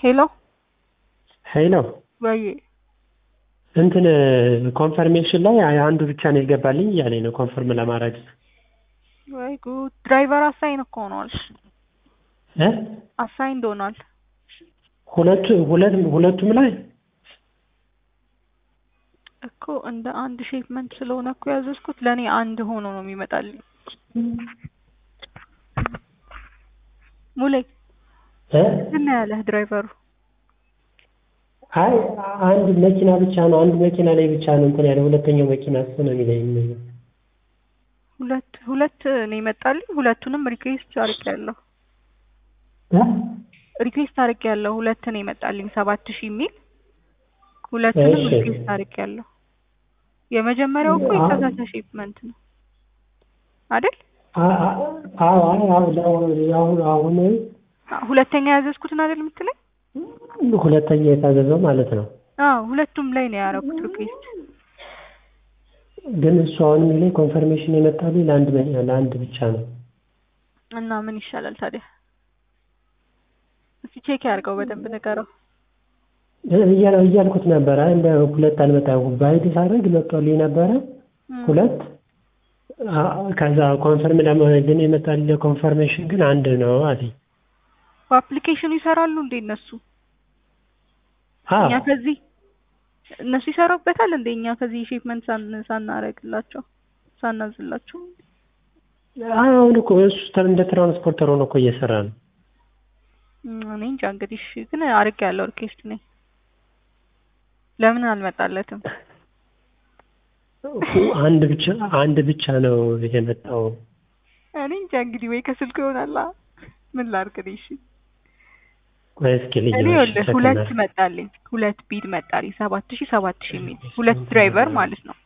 ሄሎ ሄሎ ወይ እንትን ኮንፈርሜሽን ላይ አንዱ ብቻ ነው የገባልኝ እያለኝ ነው ኮንፈርም ለማድረግ ወይ ጉድ ድራይቨር አሳይን እኮ ሆኗል እ አሳይንድ ሆኗል ሁለቱ ሁለት ሁለቱም ላይ እኮ እንደ አንድ ሼፕመንት ስለሆነ እኮ ያዘዝኩት ለእኔ አንድ ሆኖ ነው የሚመጣልኝ ሙሌ እ ምን ያለህ ድራይቨሩ አይ አንድ መኪና ብቻ ነው አንድ መኪና ላይ ብቻ ነው እንትን ያለ ሁለተኛው መኪና እሱ ነው የሚለኝ ሁለት ሁለት ነው ይመጣልኝ ሁለቱንም ሪኩዌስት አድርጌያለሁ እ ሪኩዌስት አድርጌያለሁ ሁለት ነው ይመጣልኝ ሰባት ሺህ የሚል ሁለቱንም እሺ። ሪኩዌስት አድርጌያለሁ የመጀመሪያው እኮ አ- የተሳሳተ ሼፕመንት ነው አይደል አ- አ- አዎ አዎ አዎ አሁን አሁን አ- ሁለተኛ ያዘዝኩትን አይደል የምትለኝ ሁለተኛ የታዘዘው ማለት ነው አዎ ሁለቱም ላይ ነው ያደረኩት ሪኩዌስት ግን እሱ አሁን የሚለኝ ኮንፈርሜሽን የመጣልኝ ለአንድ መ- ለአንድ ብቻ ነው እና ምን ይሻላል ታዲያ እስኪ ቼክ ያድርገው በደንብ ንገረው እያ- እያልኩት ነበረ እንደ ሁለት አልመጣም ባይድ ሳደርግ መጥቶልኝ ነበረ እም፣ ሁለት አ- ከዛ ኮንፈርም ለማድረግ ግን የመጣልኝ ኮንፈርሜሽን ግን አንድ ነው አለኝ በአፕሊኬሽኑ ይሰራሉ እንዴ እነሱ አዎ እኛ ከዚህ እነሱ ይሰሩበታል እንዴ እኛ ከዚህ ሼፕመንት ሳን ሳናረግላቸው ሳናዝላቸው አሁን እኮ እሱ ተ- እንደ ትራንስፖርተር ሆኖ እኮ እየሰራ ነው እም፣ እኔ እንጃ እንግዲህ እሺ ግን አርግ ያለው ሪኩዌስት ነኝ ለምን አልመጣለትም አንድ ብቻ አንድ ብቻ ነው የመጣው እኔ እንጃ እንግዲህ ወይ ከስልኩ ይሆናላ ምን ላድርግ እኔ እሺ ቆይ እስኪ ልጅ እኔ ይኸውልህ ሁለት መጣልኝ ሁለት ቢድ መጣልኝ ሰባት ሺህ ሰባት ሺህ የሚል ሁለት ድራይቨር ማለት ነው